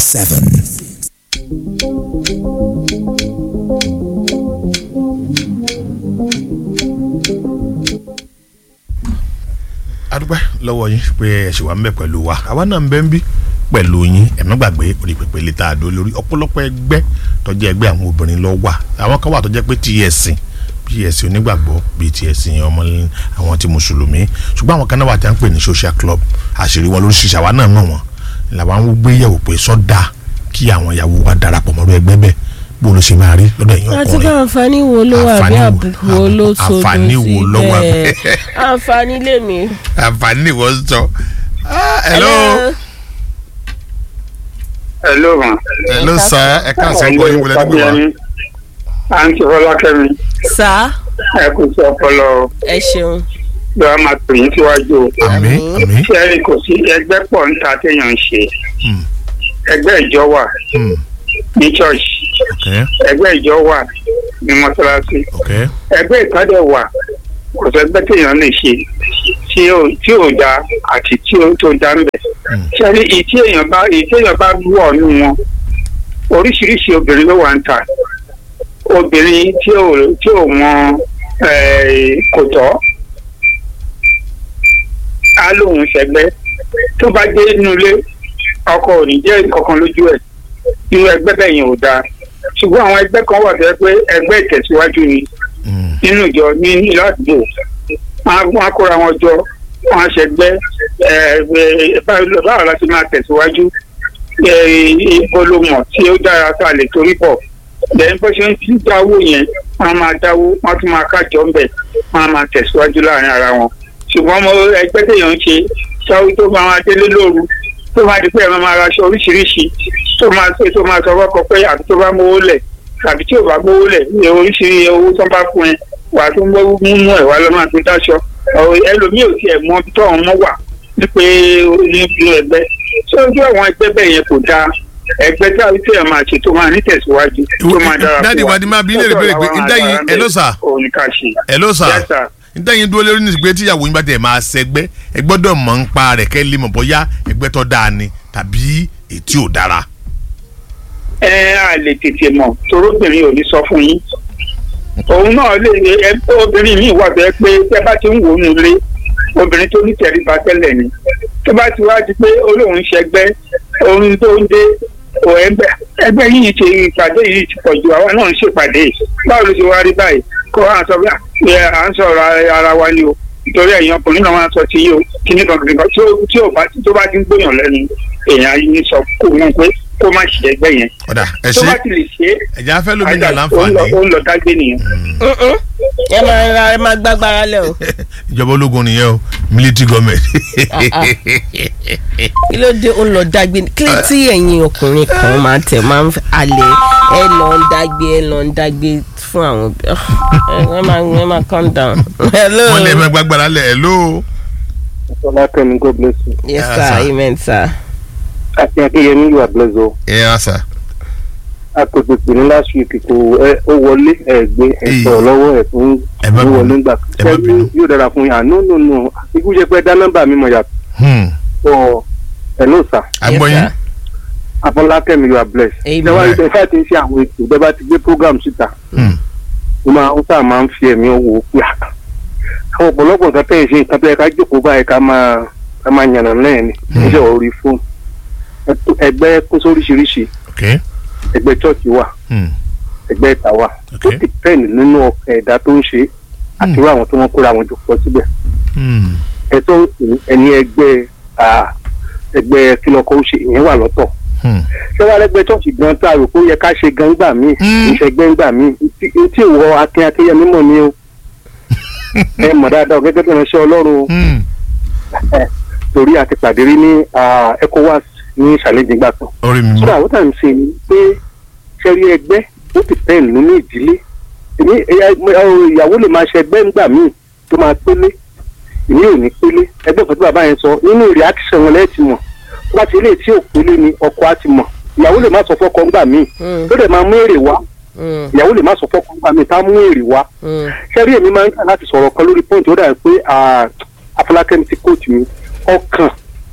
seven. adúpẹ́ lọ́wọ́ yín pé ẹ ṣì wà ń bẹ̀ pẹ̀lú wa àwa náà ń bẹ́ ń bí pẹ̀lú yín ẹ̀mí gbàgbé orí pèpè lè ta àdó lórí ọ̀pọ̀lọpọ̀ ẹgbẹ́ tó jẹ́ ẹgbẹ́ àwọn obìnrin ló wà àwọn kan wà tó jẹ́ pé tí ẹ̀sìn bí ẹ̀sìn onígbàgbọ́ bíi ti ẹ̀sìn ọmọ àwọn ti mùsùlùmí ṣùgbọ́n àwọn kan náà wà tí wọ́n ń pè ní social club àṣírí wọn lóríṣiríṣi àwa náà mọ̀ wọ́n làwọn ń gbé yẹ̀wò pé sọ́dà kí àwọn ìyàwó wa darapọ̀ mọ́rú ẹgbẹ́ bẹ́ẹ̀ bó ló ṣe máa rí lọ́dọ̀ ẹ̀yin àti ọkùnrin pé àǹfààní wo ló wà bí Àǹfààní wo- àbùkù wo ló sodo sí àǹfààní wo ló wà bẹ́ẹ̀ bẹ́ẹ̀? àǹfààní lèmi. àǹfààní ni wọ́n sọ. Ah, hello Hello ma. hello sir ẹ káàsán kọ́ yín wọlé nígbà wa. àǹtí fọlákẹ́mi sá ẹ kò sí ọpọlọ ẹ ṣeun. bí wàá máa tò yín síwájú o. àmín àmín ṣé ẹ kò sí ẹgbẹ́ pọ̀ níta téèyàn ń ṣe Hmm. ẹgbẹ́ ìjọ wà Hmm. ní church okay ẹgbẹ́ ìjọ wà ní mọ́ṣáláṣí okay ẹgbẹ́ ìkádẹ wà kò sẹ́gbẹ́ téèyàn lè ṣe tí ò tí ò da àti tí ò tó da ń bẹ̀. Hmm. ṣé ní ìtí èèyàn bá ìtí èèyàn bá wọ̀ nù wọn oríṣiríṣi obìnrin ló wà ń ta obìnrin tí ò tí ò mọ eh, kò tọ́ á lóun ṣẹgbẹ́ tó bá dé inú ilé ọkọ ò ní jẹ́ ọkàn lójú ẹ̀ irú ẹgbẹ́ bẹ́ẹ̀ yẹn ò dáa ṣùgbọ́n àwọn ẹgbẹ́ kan wà tó yẹ pé ẹgbẹ́ ìtẹ̀síwájú ni Hmm. nínú ìjọ ní ìlú àdúgbò wọn á kóra wọn jọ wọn á ṣẹgbẹ́ ẹ, ẹ, báwo báwo la ti máa tẹ̀síwájú ẹ, ibo ló mọ̀ tí ó dára tá a lè torí bọ̀ lẹ́yìn bó ṣe ń dáwó yẹn wọn á máa dáwó wọn á tún máa kájọ ń bẹ̀ wọn á máa tẹ̀síwájú láàrin ara wọn ṣùgbọ́n mo ẹgbẹ́ téèyàn ń ṣe sáwó tó máa máa délé lóru tó máa di pé ẹ máa máa raṣọ oríṣiríṣi tó máa ṣe tó máa sọ fọ́kọ pé àbí tó bá mówó lẹ̀ tàbí tí ò bá gbówó lẹ̀ ní oríṣiríṣi owó tó bá fún ẹ wà tó ń gbọ́ mímú ẹ̀ wá lọ́mọ àti dáṣọ Ọ̀, ẹlòmíì ò tiẹ̀ mọ ibi tó ọ̀hún mọ́ wà ní pé nínú ẹgbẹ́ tí ojú àwọn ẹgbẹ́ bẹ́ẹ̀ yẹn kò dáa ẹgbẹ́ tí àwọn tí ẹ̀ máa ṣe tó máa nítẹ̀síwájú tó máa dára fún wa. Dáàdi wa ni máa bí léèrè béèrè pé ǹdẹ́yìn hello sir òun ni ká ṣe. hello sir Yes, sir. ǹdẹ́yìn dúró lórí nísìgbé tíyàwó yín bá tẹ̀ máa ṣẹgbẹ́ ẹ gbọ́dọ̀ mọ̀ ń pa rẹ̀ kẹ́ lè mọ̀ bóyá ẹgbẹ́ tó dáa ni tàbí ètí ò dára. ẹ á lè tètè mọ̀ torobìnrin ò ní sọ fún yín òun náà lè ẹ obìnrin míì wà bẹ́ẹ̀ pé tẹ́ bá ti ń wò ó nulẹ̀ obìnrin tó ní tẹríba tẹ́lẹ̀ ni tó bá ti wá di pé olóhùn ṣẹgbẹ́ ohun tó ń dé ò ẹgbẹ́ ẹgbẹ́ yìí ṣe ìpàdé yìí ti pọ̀ ju àwa náà ń ṣèpàdé báwo ló ṣe wá rí báyìí kó à ń sọ bí ẹ à ń sọ̀rọ̀ ara wa ni o nítorí ẹ̀yin ọkùnrin náà máa ń sọ ti yìí o kíní kan kìnìkan tí ó- tí ò bá tó bá ti ń gbóyàn lẹ́nu èèyàn yìí sọ kó wọn pé kó má ṣe ẹgbẹ́ yẹn ọ̀dà ẹ tó ṣe bá ti lè ṣe é ẹ̀jẹ̀ afẹ́ lómi ní àìsàn ó ń àlàǹfààní lọ- ó ń lọ dágbé nìyẹn. Mm-mm. ẹ máa ra ẹ máa gbágbára lẹ o ìjọba ológun nìyẹn o military government. kí ló dé ó ń lọ dágbé kí ló tí ẹ̀yin ọkùnrin kan máa tẹ̀ máa ń alẹ́ ẹ lọ ń dágbé ẹ lọ ń dágbé fún àwọn òbí ẹ máa ẹ máa calm down. hello wọ́n lè fẹ́ gbàgbára lẹ̀ hello. Fọlákẹ́mi God bless you. yes Yeah, sir sir. amen sir. Àti Akínyẹmí you are blessed o. ẹ yà sà. Akọ̀tẹ̀pẹ̀ ní last week kò ẹ ó wọlé ẹ gbé ẹ Èyí. sọ̀rọ̀ lọ́wọ́ ẹ fún Ẹ má ẹ bínú. wọlé ńgbà. Ẹ má Ṣé bínú. yóò dára fún yà? No no no. Ikú jẹ́ pé dá nọ́mbà mi mọ̀ yàtọ̀. Hmm. Ọ̀ hello sir. agbọ́yìn Yes, sir. Afọlákẹ́mi you are blessed. Amen. Ṣé wàá rí bẹ́ẹ̀ tí ń ṣe àwọn ètò bẹ́ẹ̀ bá ti gbé program síta? Hmm. Mo máa ń sáà máa ń fi ẹ̀mí owó pé à. Àwọn ọ̀pọ̀lọpọ̀ nǹkan tẹ̀ ṣe nǹkan tó yẹ ká jókòó báyìí ká máa ká máa yànnà náà ni. Hmm. Iṣẹ́ orí fóònù. Ẹgbẹ́ kó sóríṣiríṣi. ok Ẹgbẹ́ chọ́ọ̀chì wà. Hmm. ẹgbẹ́ ìta wa tó Okay. ti pẹ́ẹ́nì nínú ọkàn ẹ̀dá tó ń ṣe àti irú àwọn tó wọ́n kóra wọn jọ pọ̀ síbẹ̀ Hmm. ẹ̀tọ́ ẹni ẹgbẹ́ à, ẹgbẹ́ kílọ̀kọ̀ ó ṣe ìyẹn wà lọ́tọ̀ Hmm. ṣé wàá lẹ́gbẹ́ chọ́ọ̀chì gan tá a rò pé ó yẹ ká ṣe gan gbà míì Mm. ìṣẹ́gbẹ́ gbà míì tí tí ìwọ akin akínyẹmí mọ̀ ni o ẹ mọ̀ dáadáa gẹ́gẹ́ bí ìránṣẹ́ ọlọ́run o. Hmm. torí àti pàdé rí ní à, ECOWAS ní ìṣàlẹ́jì gbà kan orí mi sọ́dọ̀ mọ́. àwọn tá à ń ṣe ni pé ṣẹ́rí ẹgbẹ́ ó ti pẹ́ nínú ìdílé èmi ẹ̀yà- ẹ̀, ìyàwó lè máa ṣe ẹgbẹ́ ńgbà míì tó máa pélé èmi ò ní pélé ẹgbẹ́ kan tí bàbá yẹn sọ nínú reaction wọn lẹ́ẹ̀tì mọ̀ tó bá ti lè tí ò pélé ni ọkọ á ti mọ̀ ìyàwó lè má sọ fọ́kọ ńgbà míì Mm, tó dẹ̀ máa mú èrè wá mm, ìyàwó lè má sọ fọ́kọ ńgbà míì tá mú èrè wá mm. ṣẹ́rí èmi máa ń kà láti sọ̀rọ̀ kan lórí pọ́ǹtì ó dà pé ah, Afọlákẹ́mi ti kóòtù mi ọkàn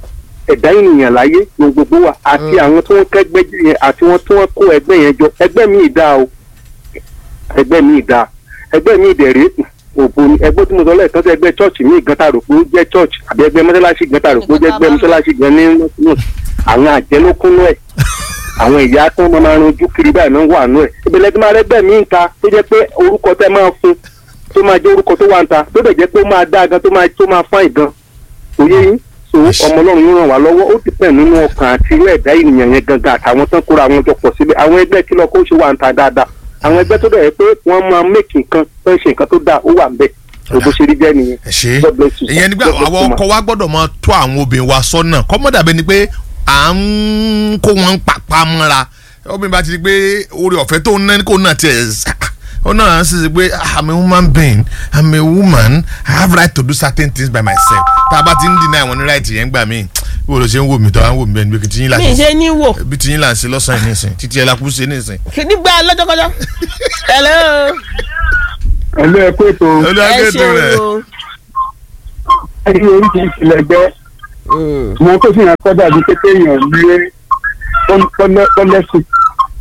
ẹ̀dá ènìyàn láyé ní gbogbo wa àti àwọn tí wọ́n kẹ́gbẹ́ yẹn àti wọn tí wọ́n kó ẹgbẹ́ yẹn jọ ẹgbẹ́ mi ìdá o ẹgbẹ́ mi ìdá ẹgbẹ́ mi ìdẹ̀rẹ́ òbò ni ẹgbẹ́ tí mo sọ lẹ́ẹ̀kan sí ẹgbẹ́ chọ́ọ̀chì mi gan ta rò pé ó jẹ́ chọ́ọ̀chì àbí ẹgbẹ́ mọ́sálásí gan ta rò pé ó jẹ́ ẹgbẹ́ mọ́sálásí gan ní nọ́ọ̀sì àwọn àjẹlókúnú ẹ̀ àwọn ìyá tó máa máa ranjú kiri báyìí náà wà nù ẹ̀ ìbílẹ̀ tí máa rẹ́gbẹ́ mi ń ta tó jẹ́ pé orúkọ tẹ́ máa fún tó máa jẹ́ orúkọ tó wà ń ta tó dẹ̀ jẹ́ pé ó máa dá gan tó máa tó máa fáìn gan òye yín so ọmọ ọlọ́run yóò ràn wá lọ́wọ́ ó ti pẹ̀ nínú ọkàn àti irú ẹ̀dá ènìyàn yẹn gangan àtàwọn tán kóra àwọn jọ pọ̀ síbẹ̀ àwọn ẹgbẹ́ kí lọ kó ṣe wà ń ta dáadáa àwọn ẹgbẹ́ tó dẹ̀ yẹ pé wọ́n máa mẹ́kì nǹkan tó ń ṣe nǹkan tó dáa ó wà ń bẹ̀ òbó ṣe rí jẹ́ nìyẹn. ẹ ṣe God bless you, sir. ìyẹn nígbà God bless àwọn you, ma. ọkọ wa gbọ́dọ̀ máa tó àwọn obìnrin wa sọ́nà kọ́mọ́dàbẹ́ ni pé à ń kó wọn pàpà mọ́ra obìnrin bá ti di pé orí ọ̀fẹ́ tó ń ná kó náà tiẹ̀ sá ó náà sì ṣe pé "Ah, I'm a woman being I'm a woman I have right to do certain things by myself tá a bá ti ń deny àwọn ní right yẹn gbà mí bí o lè ṣe ń wò mí tó à ń wò mí bẹ́ẹ̀ ni bí tiyín là mi ì ṣe ní wò bí tiyín là ń ṣe lọ́sàn-án yìí nìsín títí ẹ̀ la kú ṣe nìsín. nígbà lọ́jọ́kọ́jọ́ hello ẹ̀lú ẹ pé ètò ẹ olùwàgẹ́tò ṣeun rẹ̀ o ẹni oríṣiríṣi lẹgbẹ́ Mm. mo tó fi hàn kọ́ dàbí pé kéèyàn lé tọ́lẹ́sì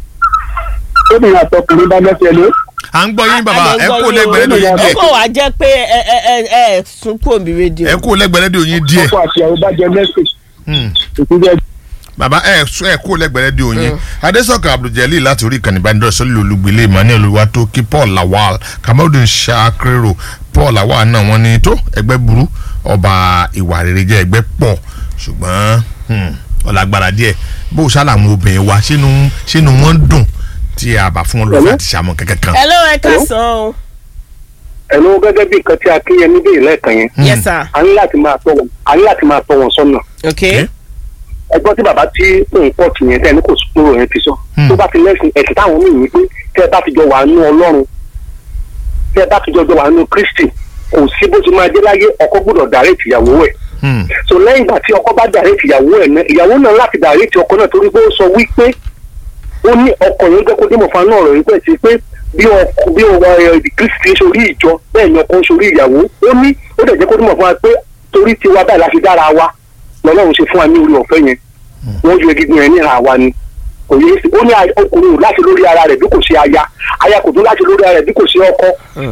tóbi àtọkùnrin bá lẹ́sẹ̀ lé à ń gbọ́ yín bàbá A- a ẹ lè gbọ́ kó yín o. lẹ́gbẹ̀ẹ́ lẹ́dọ̀ yín ó díẹ̀ kàn wá jẹ́ pé ẹ ẹ ẹ ẹ sún kúrò bí rédíò ẹ kó lẹ́gbẹ̀ẹ́ lẹ́dọ̀ yín díẹ̀. ọkọ àti àwọn bá jẹ lẹ́sìn Hmm. ìpínlẹ̀ bàbá ẹ sọ ẹ kó lẹ́gbẹ̀ẹ́ di òyìn adésọkà abduljalil láti orí ìkànnì ìbánidọ́rẹ̀ sọ́lẹ̀ olùgbèlè emmanuel olùwàtòkí paul lawal kamaldun shakiro paul lawal náà wọ́n ní tó ẹgbẹ́ burú ọba ìwà rere jẹ́ ẹgbẹ́ pọ̀ ṣùgbọ́n hmm, ọ̀làgbára díẹ̀ bó o ṣáà àwọn obìnrin wa sínú sínú wọn dùn tí a bá fún wọn lọ́fẹ̀ẹ́ àti ṣàmọ̀ kankan kan. hello ẹ káàsán o ẹ̀lú gẹ́gẹ́ bí nǹkan tí akínyẹmí béèrè lẹ́ẹ̀kan yẹn yes sir a ní láti máa tọ́ wọn a ní láti máa tọ́ wọn sọ́nà okay ẹgbọ́n tí bàbá tí òun pọ̀ tì yẹn tẹ́ni kò sùkúrò yẹn ti sọ Hmm. tó bá ti lẹ́sìn ẹ̀sìn táwọn míì ní pé tẹ́ ẹ bá ti jọ wà nú ọlọ́run tẹ́ ẹ bá ti jọ jọ wà nú kristi kò sí bó ti máa dé láyé ọkọ gbọ́dọ̀ dàrẹ́tì ìyàwó ẹ̀ Hmm. so lẹ́yìn ìgbà tí ọkọ bá dàrẹ́tì ìyàwó ẹ̀ náà ìyàwó náà láti dàrẹ́tì ọkọ náà torí pé ó sọ wípé ó ní ọkọ yẹn jẹ́ kó dé mọ̀fà náà rẹ̀ wípé sí pé bí ọkọ bí ọwọ́ ẹ̀ kristi sórí ìjọ bẹ́ẹ̀ ni ọkọ ń sórí ìyàwó ó ní ó dẹ̀ jẹ́ kó dé mọ̀fà pé torí tiwa báyìí la fi dára wa lọ́lọ́run ṣe fún wa ní orí ọ̀fẹ́ yẹn wọ́n yọ egungun yẹn ní àwa ni kò yẹ sí ó ní a- ọkùnrin ò láti lórí ara rẹ̀ bí kò ṣe aya aya kò tún láti lórí ara rẹ̀ bí kò ṣe ọkọ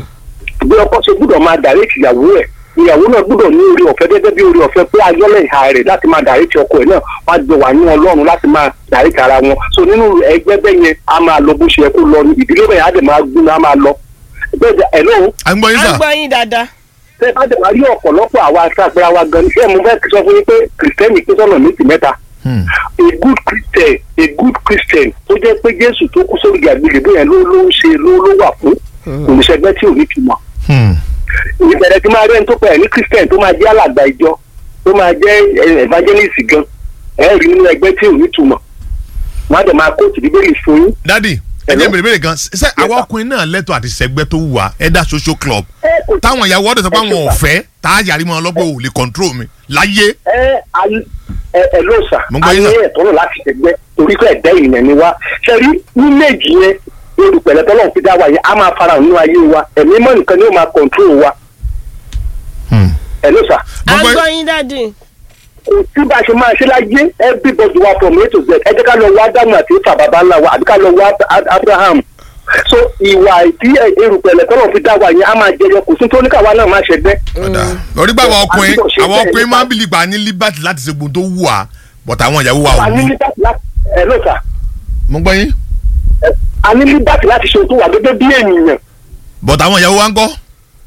bí ọkọ ṣe gbúdọ̀ máa dàrẹ́tì ìyàwó ẹ̀ ìyàwó náà gbúdọ̀ ní orí ọ̀fẹ́ gẹ́gẹ́ bí orí ọ̀fẹ́ pé ayọ́lẹ̀ ìhà rẹ̀ láti máa dàrẹ́tì ọkọ ẹ̀ náà wọ́n á jọ wà ní ọlọ́run láti máa dàrẹ́tì ara wọn so nínú ẹgbẹ́ bẹ́ẹ̀ yẹn a máa lọ bó ṣe yẹ kó lọ ní ìdílé bẹ́ẹ̀ á dẹ̀ máa gbóná á máa lọ bẹ́ẹ̀ ẹ̀ lóhùn à ń gbọ́ yín a sà. gbọ́ yín dáadáa tẹ́ bá dẹ̀ wá rí ọ̀pọ̀lọpọ̀ àwa àtàgbéra wa gan ṣé mo fẹ́ sọ fún yín pé kìrìsìtẹ́nì pín sọ́nà méjì mẹ́ta Hmm. a good christian a good christian tó jẹ́ pé jésù tó kú sórí àgbélébó yẹn ló ló ń ṣe ló ló wà fún olùṣègbè tí ò ní túmọ̀ Hmm. ìbẹ̀rẹ̀ tí máa rẹ́ni tó pẹ̀ ní christian tó máa jẹ́ alàgbà ìjọ tó máa jẹ́ eh, evangelist gan ẹ̀ rí nínú ẹgbẹ́ tí ò ní túmọ̀ wọ́n á dẹ̀ máa kóòtù bíbélì fún yín. dadi ẹ Hello? jẹ́ bèrè bèrè kan ṣe àwọn ọkùnrin náà lẹ́tọ̀ àti sẹ́gbẹ́ tó wù wá ẹ̀dá social club ẹ kò táwọn ìyàwó ọdẹ sọ pé àwọn ọ̀fẹ́ tá a yàrí mọ́ ọlọ́gbẹ́ ò lè control mi láyé. ẹ ayé ẹ ẹ ló sà Mo gbọ́ ayé yín sà. ẹ̀tọ́ náà láti ṣẹgbẹ́ torí pé ẹ̀dá ènìyàn ni wá ṣe rí ní méjì yẹn olùpẹ̀lẹ̀ tọ́lọ̀ fi dá wa yẹn á máa fara hàn nínú ayé wa ẹ̀mí mọ́ nìkan ni ó máa control wa Hmm. ẹ ló sà a Mo gbọ́- gbọ́ yín dáàdì kò sí bá a ṣe máa ṣe láyé everybody wa from a to z ẹ jẹ́ ká lọ wá ádámù àti ìfà bàbá ńlá wa àbí ká lọ wá Ab- abraham so ìwà tí erùpẹ̀lẹ̀ tọ́lọ̀ fi dá wa yẹn á máa jẹyọ kò sí tó ní káwa náà máa ṣẹgbẹ́ ọ̀dà orí pé àwọn ọkùnrin àbúrò ṣe àwọn bẹ́ẹ̀ ọkùnrin nípa- máa ń bìlì pa ní liberty láti ṣe gbogbo tó wù wá but àwọn ìyàwó wa ò a ní ní. liberty láti ẹ ló sà mo gbọ́ yín ẹ, a ní liberty láti ṣe ohun tó wà gẹ́gẹ́ bí ènìyàn but àwọn ìyàwó wa ń kọ́.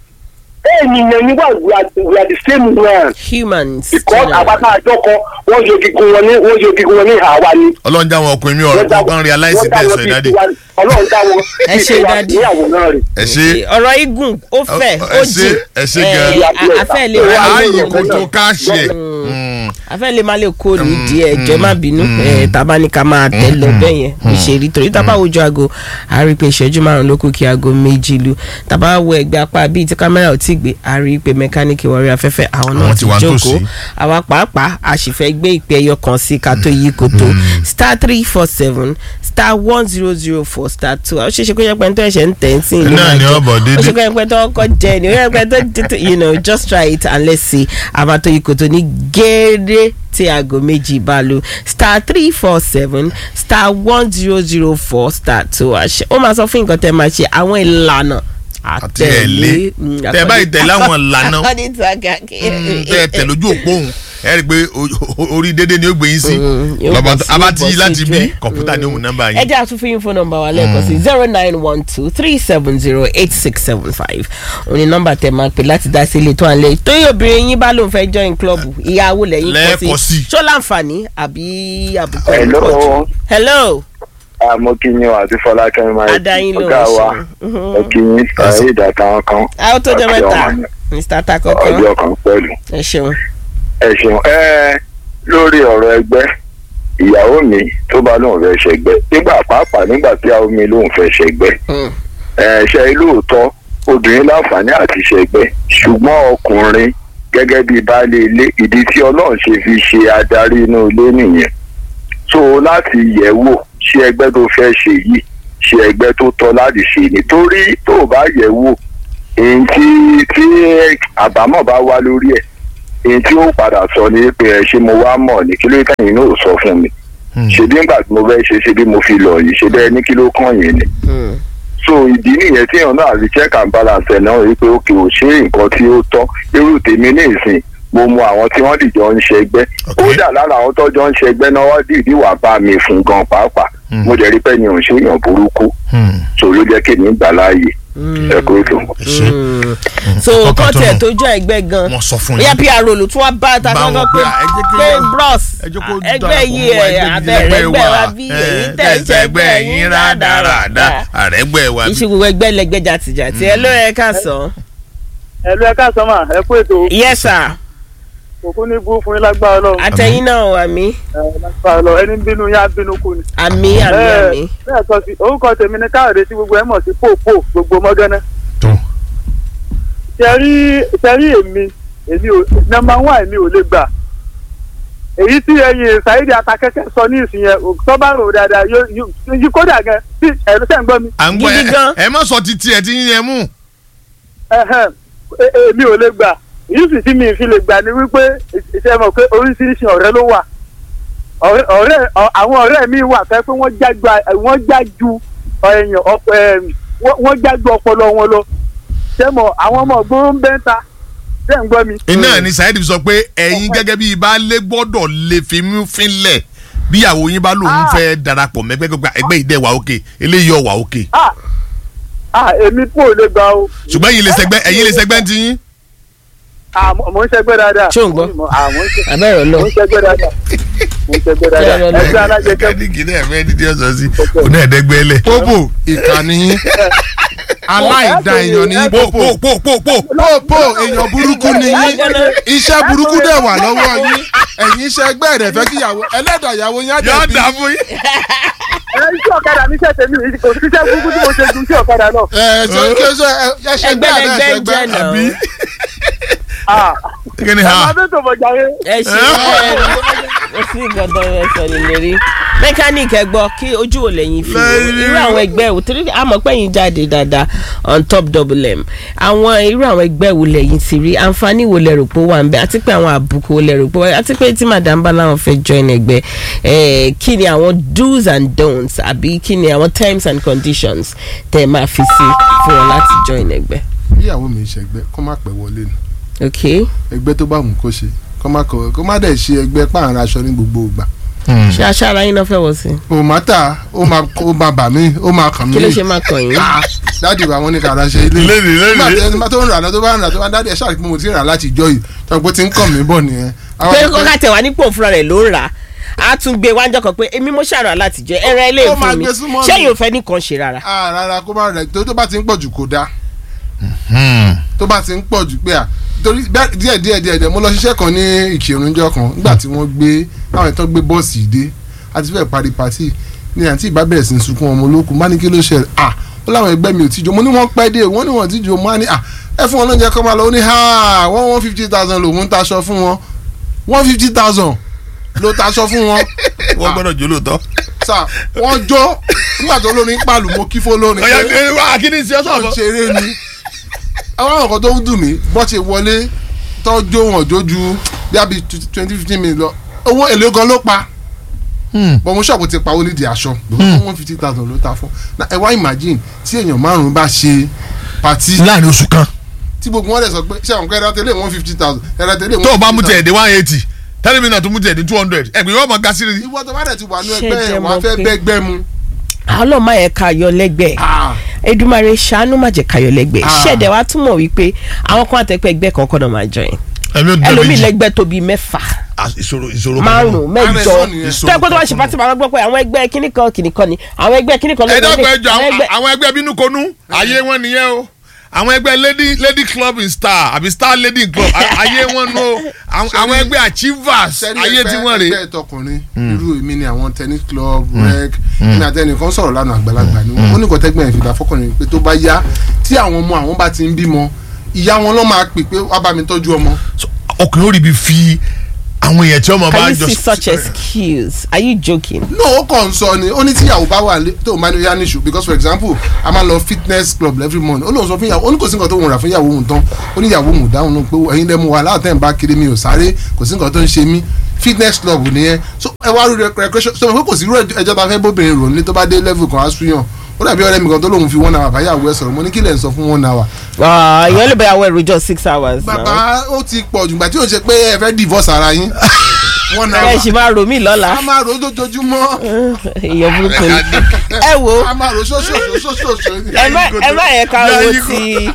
ènìyàn ni wà we are we are the same man humans because àpáta àjọkọ wọ́n yọ gígùn wọn ní wọ́n yọ gígùn wọn ní ìhà wa ni. ọlọ́run já àwọn ọkùnrin mi ọ̀rọ̀ kọ́kàn realize wọ́n dá bẹ́ẹ̀ wọn sọ bíi ìdádì. tiwa- ọlọ́run dá wọn Ẹ bíi ṣe tiwa Daddy. ní àwòrán rẹ̀. ẹ ṣe ọ̀rọ̀ igun ó fẹ̀ Ọ- ó ẹ ṣe- jìn ẹ ṣe Eh, gan. a- afẹ́ lè Ẹ má wá lè ààyè lórí kò ọ̀rọ̀ tó náà. ká ṣe. afẹ́ lè má lè kó ní Mm, díẹ̀ jẹ́ má bínú Eh, tàbá ní ká máa tẹ̀ lọ bẹ́ẹ̀ yẹn kò ṣe rí torí tàbá wojú aago a rí i pé ìṣẹ́jú márùn ló kù kí aago méjì lu tàbá wo ẹgbẹ́ apá bíi tí kámẹ́rà ò tí gbé a rí i pé mẹkáníìkì wọrí afẹ́fẹ́ àwọn náà Àwọn ti ti wà jókòó nítòsí. àwa pàápàá a sì fẹ́ gbé ìpè ẹyọ kan sí ká tó yí koto star three four seven star star one zero zero four star two ó ṣeé ṣe kó yẹ pé tó ẹ̀ṣẹ̀ ń tẹ̀ ń sìn Náà ni ọbọ̀ dédé. ó ṣe kó yẹ pé tó ọkọ̀ jẹ ni ó yẹ pé tó tó- you know just try it and let's see àbátó ikọ̀ tó ní géèrè tí aago méjì bá lu star three four seven star one zero zero four star two àṣẹ ó máa sọ fún nǹkan tẹ́ máa ṣe àwọn ìlànà àti ẹ̀lé tẹ báyìí tẹ̀lé àwọn ìlànà according to akaki tẹ tẹ lójú òpó òun ẹ rí i pé o- o- orí dédé ni ó gbé yín sí Mm, yóò lọ́ba bọ̀ tó- sí- abati yóò bọ̀ láti sí bí ojú ẹ̀. kọ̀ǹpútà ni ó mú nọ́mbà ẹ yín. jẹ́ àtúnfún yín fún nọ́mbà wa lẹ́ẹ̀kan sí zero nine one two three seven zero eight six seven five òní nọ́mbà tẹ máa pè láti dá sí ilé tó à ń lé tóyè obìnrin yín bá lóun fẹ́ join club ìyàwó lẹ́yìn Lẹ́ẹ̀kọ́ sí. ṣó láǹfààní àbí àbùkù Hello. hello àmọ́ kí yín àti fọlákẹ́mi máa Adáyín ló ń ọ̀gá wa ṣe. Mhm. ẹ kí yín ààyè ìdàtà kan a ó tó jẹ́ àti mẹ́ta ọmọ mr takoko ọjọ́ kan pẹ̀lú. ẹ ṣeun ẹ ṣeun ẹ lórí ọ̀rọ̀ ẹgbẹ́ ìyàwó mi tó bá lóun fẹ́ ṣẹgbẹ́ nígbà pàápàá nígbà tí àwọn mi lóun fẹ́ ṣẹgbẹ́ Mm. ẹ ṣe lóòótọ́ obìnrin láǹfààní àti ṣẹgbẹ́ ṣùgbọ́n ọkùnrin gẹ́gẹ́ bíi baálé ilé ìdí tí ọlọ́run ṣe fi ṣe adarí inú ilé nìyẹn so láti yẹ̀ wò ṣé ẹgbẹ́ tó fẹ́ ṣe yìí ṣe ẹgbẹ́ tó tọ́ láti ṣe nítorí tó o bá yẹ̀ wò èyí tí tí àbámọ̀ bá wá lórí ẹ̀ èyí tí ó padà sọ ni pé ẹ ṣé mo wá mọ̀ ní kí ló tẹ̀yìn náà ò sọ fún mi ṣebí ńgbà tí mo fẹ́ ṣe ṣebí mo fi lọ yìí ṣe bẹ́ẹ̀ ní kí ló kàn yín ni Mm. so ìdí nìyẹn tí èèyàn náà rí check and balance ẹ̀ náà rí pé òkè ò ṣe nǹkan tí ó tọ́ irú tèmi ní ìsìn mo mọ àwọn tí wọ́n dìjọ ń ṣẹgbẹ́ Ok. kódà lára àwọn tọ́jọ́ ń ṣẹgbẹ́ náà wọ́n dìídì wà bá mi fún gan pàápàá Mm. mo jẹ́ rí pé ni ò ń ṣe èèyàn burúkú Hmm. so ló jẹ́ kí èmi gbà láàyè ẹ kó ètò. ẹ ṣe Mm. so Kọ́kọ́ kọ́ tó tiẹ̀ nù. tó jọ ẹgbẹ́ gan wọ́n sọ fún bóyá yín. pr ló tún wá bá ta Bá kankan wọn pé pé, ẹ jẹ́ kí pé wọ́n- bros ẹ jẹ́ kó ẹgbẹ́ darapọ̀ yìí mọ́ wa, ẹ̀ ẹgbẹ́ abẹ́rẹ́ ẹgbẹ́ ẹgbẹ́ wa wa. bí Ẹ, èyí tẹ̀sẹ̀ tẹ̀sẹ̀ ẹgbẹ́ yín rádaràda àrẹ́gbẹ́ wa. iṣẹ́ gbogbo ẹgbẹ́ lẹ́gbẹ́ jàtìjàtì ẹ ló yẹ ká sọ. ẹ̀lú ẹ̀ka sọ́mà ẹ kú ètò yes sir òkú ní bú fún yín lágbára ọlọ́run àtẹ̀yìn náà àmì ẹ̀ lágbára ọlọ́run ẹni ń bínú yá bínú kù ni. àmì àmì Ẹ, àmì. bẹ́ẹ̀ sọ sí orúkọ tèmi ní káyọ̀dé tí gbogbo ẹ̀ mọ̀ sí pòpò gbogbo mọ́gánná. tó tẹ̀rí tẹ̀rí èmi èmi ò nọmba wán èmi ò lè gbà èyí tí ẹyin ṣáídì atakẹ́kẹ́ sọ ní ìsìn yẹn tó bá rò dáadáa yóò yóò yí kódà gan tí ẹ̀rú sẹ́ ń gbọ́ mi à ń gbọ́ Gidi ẹ- gan. ẹ má sọ títí ẹ tí yín yẹn mú. ẹ̀hẹ́n, e- èmi ò lè gbà èyí sì tí mi fi lè gbà ni wípé ìṣe mọ̀ pé oríṣiríṣi ọ̀rẹ́ ló wà ọ̀rẹ́ ọ̀rẹ́ ọ- àwọn ọ̀rẹ́ mi wà fẹ́ pé wọ́n jájú a- wọ́n jájú ẹ̀yàn ọ̀pọ̀ ẹ̀m, wọ́n wọ́n jájú ọpọlọ wọn lọ ṣé mọ̀ àwọn ọmọ ògbóró ń bẹ́ ń ta ṣé ń gbọ́ mi. iná ni Saheed sọ pé ẹ̀yin gẹ́gẹ́ bí baálé gbọ́dọ̀ lè fi mú fínlẹ̀ bíyàwó yín bá lòun Ah. fẹ́ darapọ̀ mẹ́gbẹ́ gbogbo ẹgbẹ́ ìdẹ́ wà òkè eléyìí ọ̀wà òkè ah ah èmi kò lè gbà o. ṣùgbọ́n ẹ̀yin lè sẹgbẹ́ ẹ̀yin lè sẹgbẹ́ ti yín. Ah, mo mo ń ṣẹgbẹ́ dáadáa. Ṣé ò ń gbọ́? Ah, mo ń ṣe- abẹ́rẹ́ mo lọ. ń ṣẹgbẹ́ dáadáa. mo ń ṣẹgbẹ́ dáadáa. Ṣé ẹ lọ? ẹgbẹ́ alájẹkẹ́ mẹkáníìkì náà fẹ́ ní tí ó sọ sí òun náà ẹ̀ẹ́dẹ́gbẹ́ lẹ̀. pópò ìkànnì yín aláìda èèyàn ní pò pópò pò pò pò pò. pópò èèyàn burúkú ni yín iṣẹ́ burúkú dẹ̀ wà lọ́wọ́ yín ẹ̀yin iṣẹ́ ẹgbẹ́ rẹ̀ fẹ́ kí ìyàwó ẹlẹ́dàá ìyàwó yín á yóò jẹ̀bi dà fún yín. ẹ iṣẹ́ ọ̀kadà mi ṣẹ̀ tèmi kò sí iṣẹ́ burúkú tí mo ṣe ju iṣẹ́ ọ̀kadà lọ. ẹ ṣe kí ẹ ṣe ẹ ṣe ẹgbẹ́ ẹgbẹ́ lẹgbẹ́ rẹ̀ ṣe ń jẹ́ ẹgbẹ́ náà. Ah, kí ni ẹ máa ha bẹ́ẹ̀ tó bọ̀ jàre. ẹ ṣe ẹ ẹ sí gbọdọ ẹ sọ ní lérí mẹkáníìkì ẹ gbọ́ kí ojú ò lẹ́yìn fi wò irú àwọn ẹgbẹ́ wò torí àmọ́ pẹ́yìn jáde dáadáa on top double m àwọn irú àwọn ẹgbẹ́ wo lẹ́yìn ti rí àǹfààní wo lẹ rò pé ó wà ń bẹ àti pé àwọn àbùkù wo lẹ rò pé ó wà àti pé tí madam bá láwọn fẹ́ join ẹgbẹ́ ẹ kí ni àwọn do's and don'ts àbí kí ni àwọn terms and conditions tẹ́ ẹ máa fi sí fún wọn láti join ẹgbẹ́ ìyàwó mi ṣẹgbẹ́ kó má pẹ́ wọlé ni ok ẹgbẹ́ tó bá wù kó ṣe kó má kọ kó má dẹ̀ ṣe ẹgbẹ́ páàrin aṣọ ní gbogbo ìgbà ṣé aṣáára yín náà fẹ́ wọ sí o má tà ó máa ó máa bà mí ó máa kàn mí kí ló ṣe máa kàn yín. Ah, dáàdì wa wọn ní kàrà ṣe ilé Lónìí, lónìí. nígbà tí ẹni tó ń rà lọ tó bá ń rà tó bá ń dáàdì ẹ ṣáà pé mo ti rà láti ìjọ yìí tó pé ti ń kàn mí bọ̀ nìyẹn. Àwọn pé àgbẹ̀- kọ́ká tẹ̀ wá nípò fúnra rẹ̀ ló ń rà á tún gbé wájọ kan pé èmi mo ṣàrà láti jẹ ẹran ilé Ó máa ìfún mi gbé súnmọ́ mi. ṣẹ́yìn ò fẹ́ nìkan ṣe rárá. Ah, rárá kó má rẹ̀ tó tó bá ti ń pọ̀ jù kó dáa tó bá ti ń pọ̀ jù pé à torí bẹ́ẹ̀- díẹ̀ díẹ̀ díẹ̀ díẹ̀ mo lọ ṣiṣẹ́ kan ní ìkírunjọ́ kan nígbà tí wọ́n gbé àwọn ìtàn gbé bọ́ọ̀sì dé àti fẹ́ẹ̀ parí pàtì ní àǹtí ìbá bẹ̀rẹ̀ sí í sunkún ọmọ olókùn bá ní kí ló ṣẹlẹ̀ à ó láwọn ẹgbẹ́ mi ò tíjọ mo ní wọ́n pẹ́ dé wọ́n ní wọ́n tíjọ mo á ní à ẹ fún wọn lóúnjẹ kọ́ máa lọ ó ní ha wọ́n one fifty thousand lòún ń taṣọ fún wọn one fifty thousand ló taṣọ fún wọn wọ́n gbọ́dọ̀ jó lóòótọ́. sà wọ́n jó nígbà tó lórin pàlù mo kí fó lórin ọ̀yà pé ẹ wá kí ni ṣe ọ́ wọ́n sọ̀rọ̀. ṣeré ni àwọn àwọn kan tó ń dùn mí bọ́ ṣe wọlé tọ́jú wọn jójú bí a bí twenty fifteen minutes lọ owó èlé gan ló pa bọ́n mo ṣọ́ọ̀bù ti pa ó nídìí aṣọ one fifty thousand ló ta fún na ẹ wá imagine tí èèyàn márùn-ún bá ṣe pati láàrin oṣù kan tí gbogbo wọn lè sọ pé ṣé àwọn kan ẹ̀rọ tẹ́lẹ̀ one fifty thousand ẹ̀rọ tẹ́lẹ̀ tó o bá mú tiẹ̀ dé one eighty tẹ́lẹ̀ mi náà tún mú tiẹ̀ dé two hundred ẹ̀gbìn yóò mọ ga sí i. ìwọ tó bá dẹ̀ ti wà ní Ṣé ẹgbẹ́ jẹ́ ẹ̀ wọ́n á mọ̀ fẹ́ pé- bẹ́gbẹ́ mu ọlọ́mọ yẹn ká yọ lẹ́gbẹ̀ẹ́ Ah, Èdùmàrè ṣàánú má jẹ́ ká yọ lẹ́gbẹ̀ẹ́ Ah. ṣẹ̀dẹ̀ wa túmọ̀ wípé àwọn kan àtẹ̀pẹ́ ẹgbẹ́ kan kọ́nà máa join ẹ̀mí ò dúró ẹlòmíì méjì lẹ́gbẹ́ tó bíi mẹ́fà Ah, ìṣòro ìṣòro márùn mẹ́jọ Àrẹ̀sọ nìyẹn. tó ẹ pé tó bá ṣe pàtì máa gbọ́ pé àwọn ẹgbẹ́ kíní kan kíní kan ni àwọn ẹgbẹ́ kíní kan ẹ ló dẹ́kun wọlé, ẹjọ àwọn ẹgbẹ́- àwọn ẹgbẹ́ bínú konú ayé wọn nìyẹn o àwọn ẹgbẹ́ lady lady club in star àbí star lady club a- ayé wọn nù o Àwọn- àwọn ẹgbẹ́ achievers sẹ́ni ayé tí wọ́n rè ẹgbẹ́ tọkùnrin irú èmi ni àwọn tennis club rec èmi àtẹnìkan sọ̀rọ̀ lánàá àgbàlagbà ni wọ́n ó ní kò tẹ́gbẹ́ yẹn fi dá fọkùnrin pé tó bá yá tí àwọn ọmọ àwọn bá ti ń bímọ ìyá wọn lọ́ máa pè pé wá bá mi tọ́jú ọmọ ọkùnrin ó rí bi fi àwọn èèyàn tí ọmọ bá can you jọ see such excuse are you joking. no ó kàn ń sọ ni ó ní tíyàwó bá wà lé- tó máa ní yá níṣu because for example a máa lọ fitness club every morning ó lóun sọ fún ìyàwó ó ní kò sí nǹkan tó ń rà fún ìyàwó òun tán ó ní ìyàwó òun dáhùn náà pé ẹ̀yin lẹ́mu wa láàtẹ̀ ń bá kiri mi ò sáré kò sí nǹkan tó ń ṣe mí fitness club nìyẹn so ẹ wá rú recreation so pé kò sí irú ẹjọ́ ta fẹ́ bóbìnrin rò nílé tó bá dé level kan á súyàn ó dàbí ọ̀rẹ́ mi kan tó lóun fi one hour báyàwó ẹ sọ̀rọ̀ mo ní kí lẹ̀ ń sọ fún one hour Ah, èèyàn lè bẹ̀rẹ̀ àwọn èrò jọ six hours náà bàbá ó ti pọ̀ jù gbà tí ò ń ṣe pé ẹ fẹ́ divorce ara yín one ẹ hour ṣì máa rò mí lọ́la a máa rò ó lójoojúmọ́ èèyàn burúkú ni ẹ wo a máa rò ó ṣóṣòṣòṣòṣò ẹ má ẹ má yẹ ká wo Yayi ti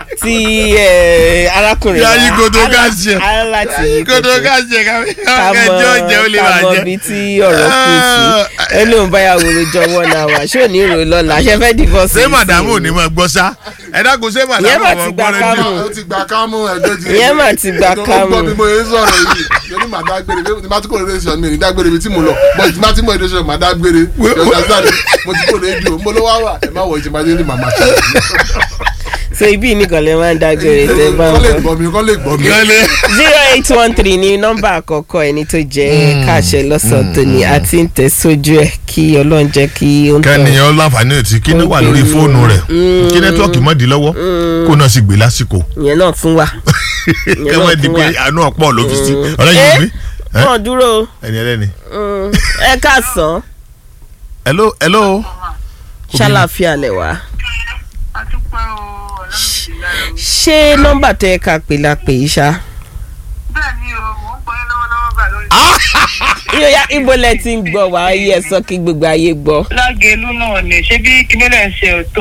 ti ẹ, arákùnrin Yayi wa. godo Ala- gáàsì ẹ. aláti yí kótó ká jẹ ká ká mọ kẹjọ jẹ ó lè ká máa mọ jẹ. ibi tí ọ̀rọ̀ kù sí ẹ lóun báyàwó rojọ́ wọn náà wà ṣé ò ní rò lọ́la ṣe fẹ́ divorce ṣé yìí màdàmú ò sí ní mọ gbọ́ sá ẹ dákun ṣé Ìyẹn màdàmú mà ò ti mọ gba gbọ́ kámù. rédíò. ó ti gba kámú ẹjọ́ ti. Ìyẹn mà ti gba tó kámù. gbọ́ bí mo yẹ sọ̀rọ̀ yìí yẹn ní màá dágbére bí mo ti kó lórí sọ̀rọ̀ mi ní dágbére bí tí mo lọ bọ́ ìtì má tí mo yẹ sọ̀rọ̀ màá dágbére yọ̀ọ̀dà sáré mo ti kó lórí ju mo ló wá wà ẹ má wọ ìjìnbá dé ní màmá ṣe. so ibi nìkan lè máa ń dágbére tẹ bá kọ́ lè ń bọ̀. gbọ́ mi kọ́ lè gbọ́ mi. Lọ́lẹ̀. zero eight one three ní nọ́mbà àkọ́kọ́ ẹni tó jẹ́ káàṣẹ lọ́sàn tó ní àti ń tẹ̀ sójú ẹ̀ kí ọlọ́run jẹ́ kí ó ń tọ̀. kẹ́niyàn láǹfààní ètí kí ní wà lórí fóònù rẹ̀ kí nẹ́tíwọ́ọ̀kì mọ́ di lọ́wọ́ kó náà sì gbé lásìkò ìyẹn náà tún wà. kẹ́wọ́n di pé àánú ọ̀pọ̀ ló fi sí ọ̀rẹ́ yìí mi wọ́n dúró ẹni ẹlẹ́ni. mm, ẹ káàsán hello hello. ṣàlàfíà lẹ̀ wá. àdúpẹ́ o ọ̀làmìlá o. ṣé nọ́mbà tẹ ẹ ká pè la pè yí ṣá. bẹ́ẹ̀ ni o mò ń gbọ́ yín lọ́wọ́lọ́wọ́ bá lórí. yóò ibo lẹ ti ń gbọ́ wá ayé ẹ sọ kí gbogbo ayé gbọ́. lágẹ̀lú náà ni ṣé bí kínílẹ̀ ń ṣe ètò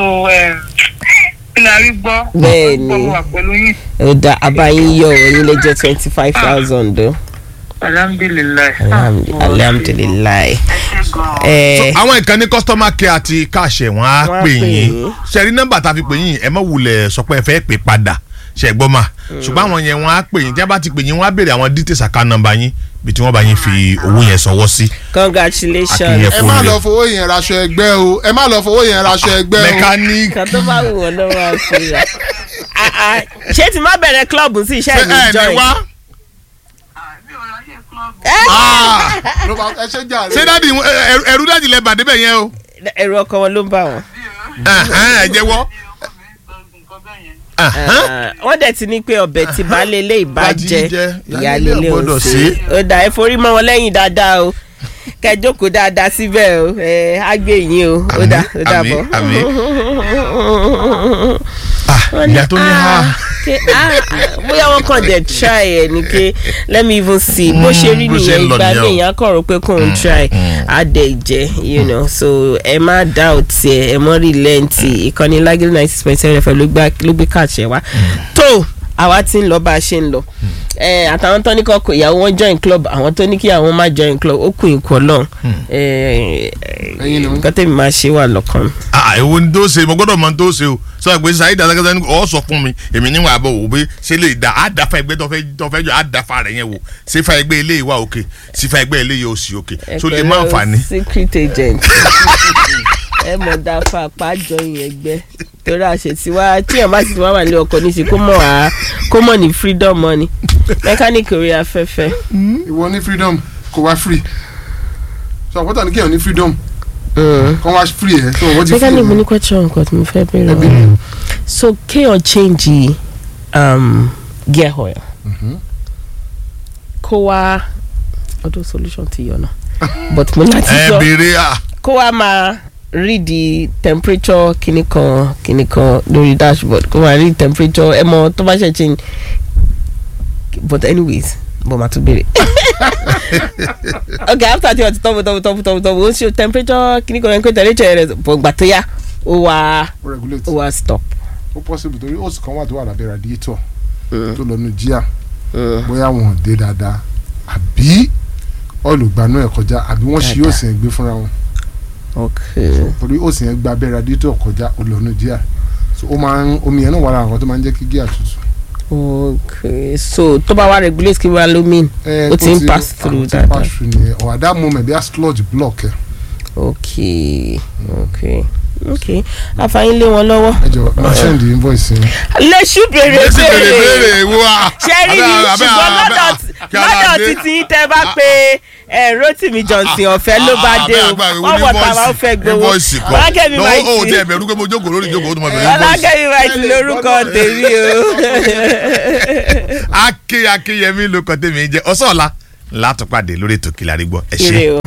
kílárí gbọ́. Bẹ́ẹ̀ ni. gbọ́ mo wà pẹ̀lú yín. ó dá abayín yọ ẹ̀yin lè jẹ́ twenty five thousand o. alhamdulilayi. Alhamdu- alhamdulilayi. ẹ ṣe gan-an. ẹ àwọn ìkànnì customer care àti káàṣẹ wọn á Wọ́n á pè pè yín yín. ṣẹ̀rí nọ́mbà tá a fi pè yín ẹ má wulẹ̀ sọ pé ẹ fẹ́ pè padà ṣẹ̀gbọ́n mà ṣùgbọ́n àwọn yẹn wọ́n á pè yín tí wọ́n bá ti pè yín wọ́n á béèrè àwọn details account number yín bí tí wọ́n bá yín fi owó yẹn sọwọ́ sí. congratulations. Akínyẹ ẹ má lọ fowó yẹn raṣọ ẹgbẹ́ o ẹ má lọ fowó yẹn raṣọ ẹgbẹ́ o. mechanic kan tó bá wù wọ́n ló máa fi rà. Ah, ah, ṣé tí má bẹ̀rẹ̀ club sí iṣẹ́ ṣé mi ẹ ní join. wá. àbí ọ̀ráyè club. Ah! ló bá ẹ ṣe jà ṣé rẹ. dáàdi ẹrú- ẹrú dáàdi lẹ bàdé bẹ̀ yẹn o. ẹ̀rù ọkọ wọn ló ń bà wọ́n. Ẹ̀hẹ́n, ẹ jẹ́wọ́. mi ọkọ mi ń gbọ́ nǹkan bẹ́ẹ̀ yẹn. Ẹ̀hẹ́n. Ah, wọ́n dẹ̀ ti ní pé ọbẹ̀ tí baálé ilé ìbá Bá ti jẹ jẹ, ìyá ìyáálé lílé ò ò gbọ́dọ̀ sí. ṣe. ó dà ẹ forí mọ́ wọn lẹ́yìn dáadáa o kẹ jókòó dáadáa síbẹ̀ o ẹ á gbé yín o ó dà ó dà bọ̀. àmì Ah, ìyá tó ní ha. Ké, ah, ah, bóyá wọn kàn dé try ẹ ni pé let me even see bó ṣe rí bó ṣe nìyẹn ń lọ ìgbà nìyẹn o. mi èèyàn kàn rò pé kò ń try á dẹ̀ jẹ́ you know so ẹ má doubt ẹ ẹ mọ́ relent ìkànnì lágìrì ninety six point seven fm ló gbá- ló gbé káàṣẹ wá tó àwa ti ń lọ bá a ṣe ń lọ ẹ àtàwọn tó ní kọ́ kó ìyàwó wọn join club àwọn tó ní kí àwọn má join club ó kù ìkọ lọ́n Ẹ̀yin ni wọ́n. nǹkan tẹ̀mí máa ṣe wà lọ́kàn mi. Ah, èwo ni tó ṣe mo gbọ́dọ̀ mọ tó ṣe o sọ pé sáyé dàdákẹ́sẹ́ ni ọ sọ fún mi èmi níwọ̀n àbọ̀ wò pé ṣé lè da á dáfa ẹgbẹ́ tó fẹ́ tó fẹ́ jọ á dáfa rẹ̀ yẹn wò ṣé fa ẹgbẹ́ eléyìí wà òkè sí fa ẹgbẹ́ eléyìí ò sí òkè so lè má fà ní. secret agent ẹ mọ̀ dáfà pàjọ yẹn gbẹ torí àṣetí wa tíyàn bá sì ti wá wà ní ọkọ̀ níṣẹ́ kó mọ̀ wá kó mọ̀ ní freedom money mechanic orí afẹ́fẹ́ ìwọ ní freedom kó wá free so àpótá ní kéèyàn ní freedom Mm. kó wá free ẹ̀ so wọ́n ti free mechanic mo ẹ̀ ní question nǹkan tí mo fẹ́ bẹ̀rẹ̀ Ẹbí. wọn. so kéèyàn change um, gear oil kó wá ọdún solution ti yọ náà but mo láti ẹ sọ béèrè à kó wá máa read the temperature kìíní kan kìíní kan lórí dashboard kó máa read temperature ẹ mọ tó bá ṣe change but anyways bó máa tún béèrè okay after tí wọ́n ti tọ́wọ́ tọ́wọ́ tọ́wọ́ tọ́wọ́ tọ́wọ́ ó ṣe temperature kìíní kan kó temperature rẹ̀ bọ̀ gbà tó yá ó wá ó regulate ó wá stop. ó possible torí ó sì kan wà tó wà lábẹ́ radiator tó lọ nu jíà bóyá wọn ò dé dáadáa àbí ọ́ìlì gbanú ẹ̀ kọjá àbí wọ́n ṣí Dáadáa. òsì ẹ̀ gbé fúnra wọn okay torí òsì ẹ̀ gba abẹ́ radiator kọjá ó lọ nu jíà so ó máa ń omi yẹn náà wà lára nǹkan tó máa ń jẹ́ kí gíà tutù. okay so tó bá wá regulate kí wàá ló mean ẹ, ó ti ń ti- pass through ó ti dáadáa. pass through nìyẹn or at that moment bí a sludge block ẹ okay okay okay àfààní lé wọn lọ́wọ́. ẹ jọ máa send the invoice yẹn. lẹ́sù béèrè lẹ́sìn béèrè béèrè béèrè wo à. ṣe rí ni ṣùgbọ́n lọ́dọ̀ lọ́dọ̀ títí tẹ́ bá pé ẹ Rotimi Johnson ọ̀fẹ́ ló bá dé o wọ́n bọ̀ tàwa ó fẹ́ gbowó ọlákẹ́mi máa ó ti tẹ ẹ̀bẹ̀rù pé mo jókòó lórí ìjókòó ó tún máa bẹ̀rẹ̀ invoice. ọlákẹ́mi máa ti lórúkọ tèmi o. ake akeyemi ló kọ tèmi jẹ ọsàn ọ̀la látọ̀pàdé lórí ètò Kílàrí Gbọ́ ẹ ṣé. ire o.